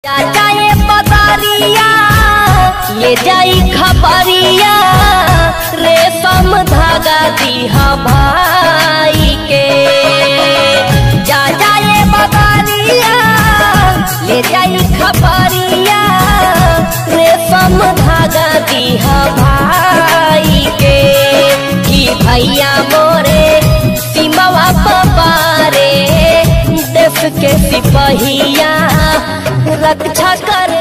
जा जाए पतारिया ले जाई खबरिया रेशम धागा दीहा भाई के जा जाए पतारिया ले जाई खबरिया रेशम धागा दीहा भाई के कि भैया मोरे सीमावा पपारे देश के सिपहिया रक्षा कर